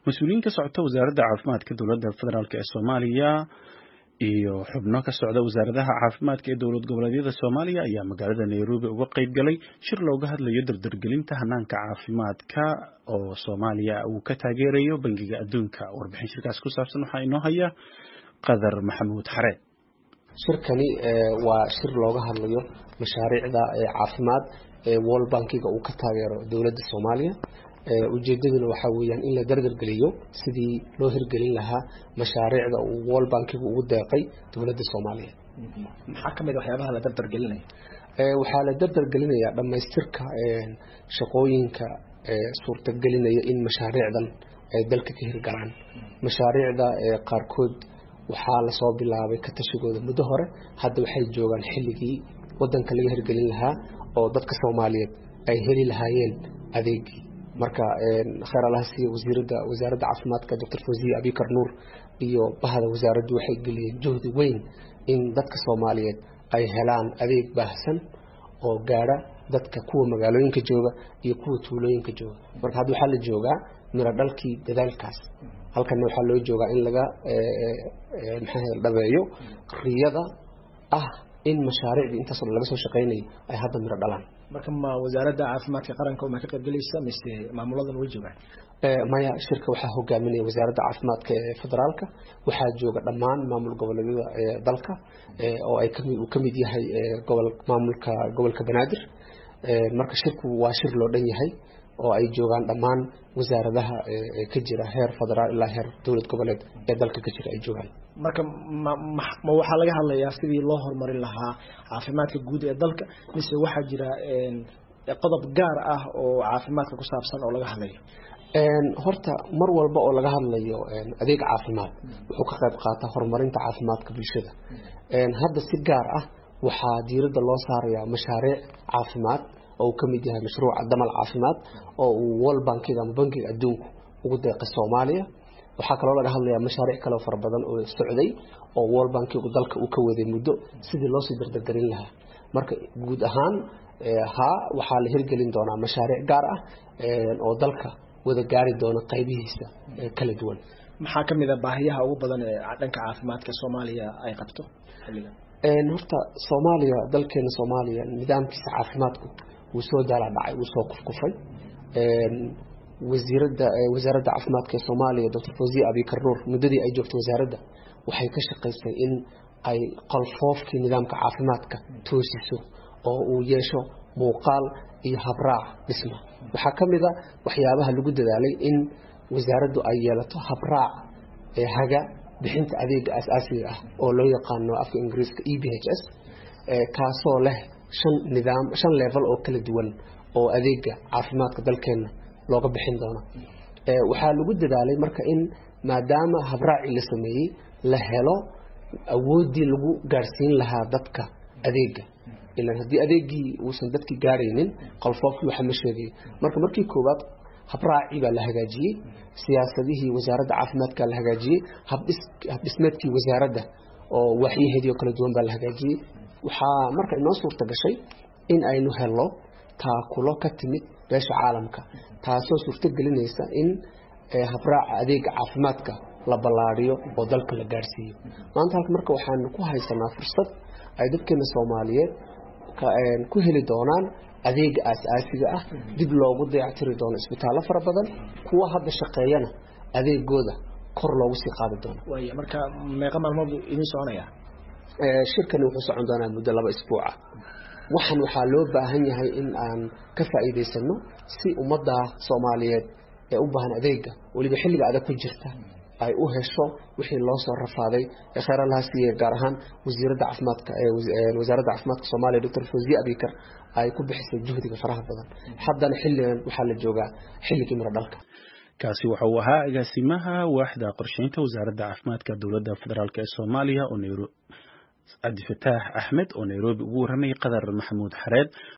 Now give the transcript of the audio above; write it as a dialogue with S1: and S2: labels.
S1: mas-uuliyiin ka socota wasaaradda caafimaadka dowladda federaalk ee soomaaliya iyo xubno ka socda wasaaradaha caafimaadka ee dowlad goboleedyada soomaaliya ayaa magaalada nairobi uga qayb galay shir looga hadlayo dardargelinta hanaanka caafimaadka oo soomaaliya uu ka taageerayo bangiga adduunka warbixin shirkaas ku saabsan waxaa inoo haya qadar maxamuud xareed
S2: shirkani waa shir looga hadlayo mashaariicda caafimaad ee world bankiga uu ka taageero dowladda soomaaliya ujeedaduna waxaa weyaan in la dardargeliyo sidii loo hirgelin lahaa mashaariicda uu world bankigu ugu deeqay dowladda soomaaliya
S3: maxaa kamid waxyaabaha la dardargelinaya
S2: waxaa la dardargelinayaa dhammaystirka shaqooyinka suurtagelinaya in mashaariicdan ay dalka ka hirgalaan mashaariicda qaarkood waxaa lasoo bilaabay ka tashigooda muddo hore hadda waxay joogaan xilligii wadanka laga hirgelin lahaa oo dadka soomaaliyeed ay heli lahaayeen adeegii marka kheer allaha siiya wasiirada wasaaradda caafimaadka doctor fawziye abikar nuur iyo bahda wasaaraddu waxay geliyeen juhdi weyn in dadka soomaaliyeed ay helaan adeeg baahsan oo gaadha dadka kuwa magaalooyinka jooga iyo kuwa tuulooyinka jooga marka hadda waxaa la joogaa miro dhalkii dadaalkaas halkana waxaa loo joogaa in laga maxaa dhabeeyo riyada ah in mashaariicdii intaasoo dhan laga soo shaqeynayo ay hadda miro dhalaan
S3: marka ma wasaaradda caafimaadka qaranka ma ka qaybgelaysa mise maamuladan way joogaan
S2: maya shirka waxaa hogaaminaya wasaaradda caafimaadka ee federaalka waxaa jooga dhammaan maamul goboleedyada dalka oo ay kami uu kamid yahay gobol maamulka gobolka banaadir marka shirku waa shir loo dhan yahay oo ay joogaan dhammaan wasaaradaha ka jira heer federaal ilaa heer dowlad goboleed ee dalka ka jira ay joogaan
S3: marka ma ma waxaa laga hadlayaa sidii loo horumarin lahaa caafimaadka guud ee dalka mise waxaa jira qodob gaar ah oo caafimaadka ku saabsan oo laga hadlayo
S2: horta mar walba oo laga hadlayo adeeg caafimaad wuxuu ka qayb qaataa horumarinta caafimaadka bulshada hadda si gaar ah waxaa diiradda loo saarayaa mashaariic caafimaad oo uu ka mid yahay mashruuca damal caafimaad oo uu world bankiga ama bankiga adduunku ugu deeqay soomaaliya waxaa kaloo laga hadlayaa mashaariic kaleo fara badan oo socday oo world bankigu dalka uu ka waday muddo sidii loosii dardargelin lahaa marka guud ahaan haa waxaa la hirgelin doonaa mashaariic gaar ah oo dalka wada gaari doona qaybihiisa kala duwan
S3: maxaa kamid a baahiyaha ugu badan ee dhanka caafimaadka soomaaliya ay qabto xilligan
S2: horta soomaaliya dalkeena soomaaliya nidaamkiisa caafimaadku wuu soo daala dhacay wuu soo kufkufay wasiirada wasaaradda caafimaadka ee soomaaliya doctor fawziye abikar nuur muddadii ay joogtay wasaaradda waxay ka shaqaysay in ay qolfoofkii nidaamka caafimaadka toosiso oo uu yeesho muuqaal iyo habraac dhisma waxaa ka mid a waxyaabaha lagu dadaalay in wasaaraddu ay yeelato habraac ee haga bixinta adeega asaasiga ah oo loo yaqaano afka ingiriiska e b h s kaasoo leh shan nidaam shan level oo kala duwan oo adeega caafimaadka dalkeenna looga bixin doono waxaa lagu dadaalay marka in maadaama habraacii la sameeyey la helo awooddii lagu gaadhsiin lahaa dadka adeega ilan haddii adeegii uusan dadkii gaaraynin qolfoofkii waxa ma sheegay marka markii koowaad habraacii baa la hagaajiyey siyaasadihii wasaaradda caafimaadka la hagaajiyey habdhismeedkii wasaaradda oo waxyaheedii oo kala duwan baa la hagaajiyey waxaa marka inoo suurta gashay in aynu helno taakulo ka timid beesha caalamka taasoo suurto gelinaysa in habraaca adeega caafimaadka la ballaadhiyo oo dalka la gaadhsiiyo maanta halka marka waxaanu ku haysanaa fursad ay dadkeena soomaaliyeed ku heli doonaan adeega aas-aasiga ah dib loogu dayactiri doono isbitaallo fara badan kuwa hadda shaqeeyana adeegooda kor loogu sii qaadi doono
S3: waaya marka meeqa maalmood buu idin soconaya
S2: shirkani wuxuu socon doonaa muddo laba isbuuca waxaan waxaa loo baahan yahay in aan ka faa'iidaysano si ummadda soomaaliyeed ee u baahan adeega weliba xilliga adag ku jirta ay u hesho wixii loo soo rafaaday ee kheyr allaha siiye gaar ahaan wasiiradda caafimaadka wasaaradda caafimaadka soomaaliya doctor fawziye abikar ay ku bixisay juhdiga faraha badan haddana xilligan waxaa la joogaa xilligii miro dhalka
S1: kaasi waxa uu ahaa agaasimaha waaxda qorsheynta wasaaradda caafimaadka dowladda federaalk ee soomaaliya oo cabdifataax axmed oo nairobi ugu warramayay qadar maxamuud xareed